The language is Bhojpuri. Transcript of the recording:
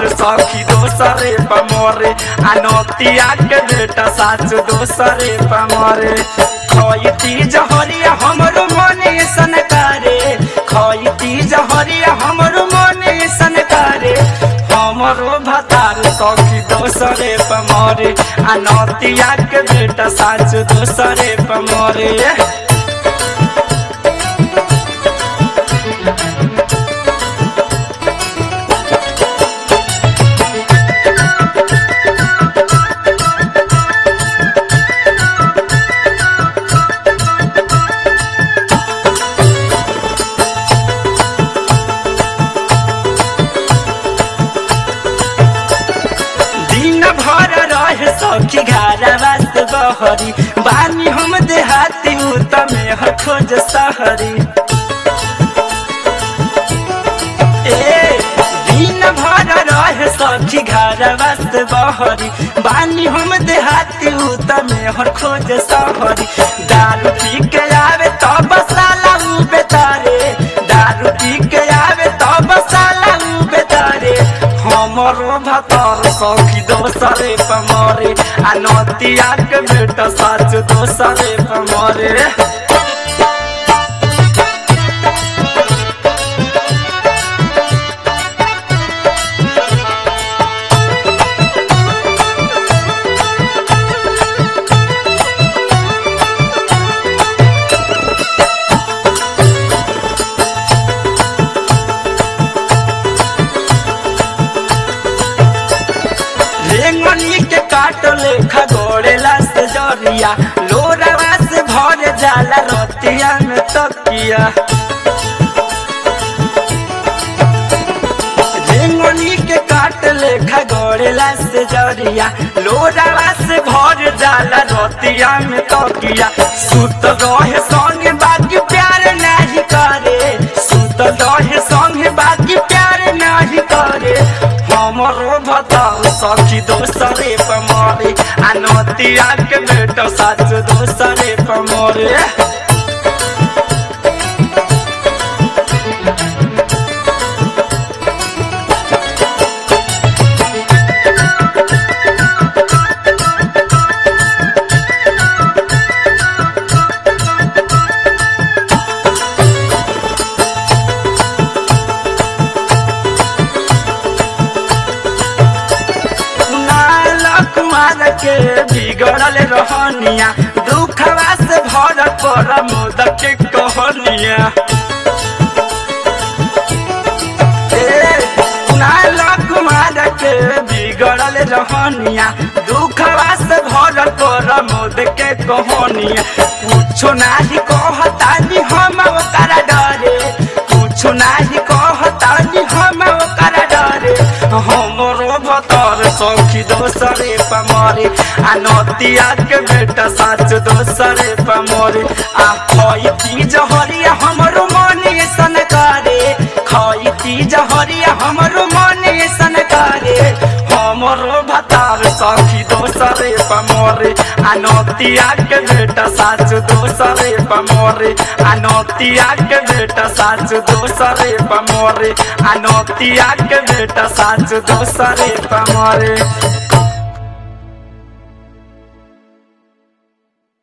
सखी दोसरे पमरे आ नतिया के बेटा साच दोसरे पमरे खैती जहरिया हमरो मने सन करे खैती जहरिया हमरो मने सन करे हमरो भतार सखी दोसरे पमरे आ नतिया के बेटा साच दोसरे पमरे दिन भर रहे सखी घरवा से बहरी बानी हम देहाती तमे ह खोज सहरी ए दिन भर रहे सखी घरवा से बहरी बानी हम देहाती तमे ह खोज सहरी दारू पी के आवे तब साला उ बेतारे दारू पी के आवे तब साला उ बेतारे हमरो भतर सखी दोसरे पमरे आ नतिया के बेटा साच दोसरे पमरे रेंगनी के काट लेखा गोड़ेला से जरिया लोरावा से भर जाला रतिया में तकिया रेंगनी के काट लेखा गोड़ेला से जरिया लोरावा से भर जाला रतिया में तकिया सुत रहे संग बाकी प्यार नहीं करे सुत रहे संग बाकी प्यार नहीं करे हमरो भतार सखी दोसरे पमरे आ नतिया के बेटा साच दोसरे पमरे कुणाल कुमार के बिगड़ल रहनिया दुखवा से भर पर मोद के कहनिया ए, कुणाल कुमार के बिगड़ल रहनिया दुखवा से भर पर मोद के कहनिया कुछो नाही कहतानी हम ओकरा डरे कुछो नाही कहतानी हम ओकरा डरे हमरो भतर सखी दोसरे पमरे आ नतिया के बेटा साच दोसरे पमरे आ खैती जहरिया हमरो मने सन करे खैती जहरिया हमरो मने सन करे हमरो भतार सखी दोसरे पमरे आ नतिया के बेटा साच दोसरे पमरे आ नतिया के बेटा साच दोसरे पमरे आ नतिया के बेटा साच दोसरे पमरे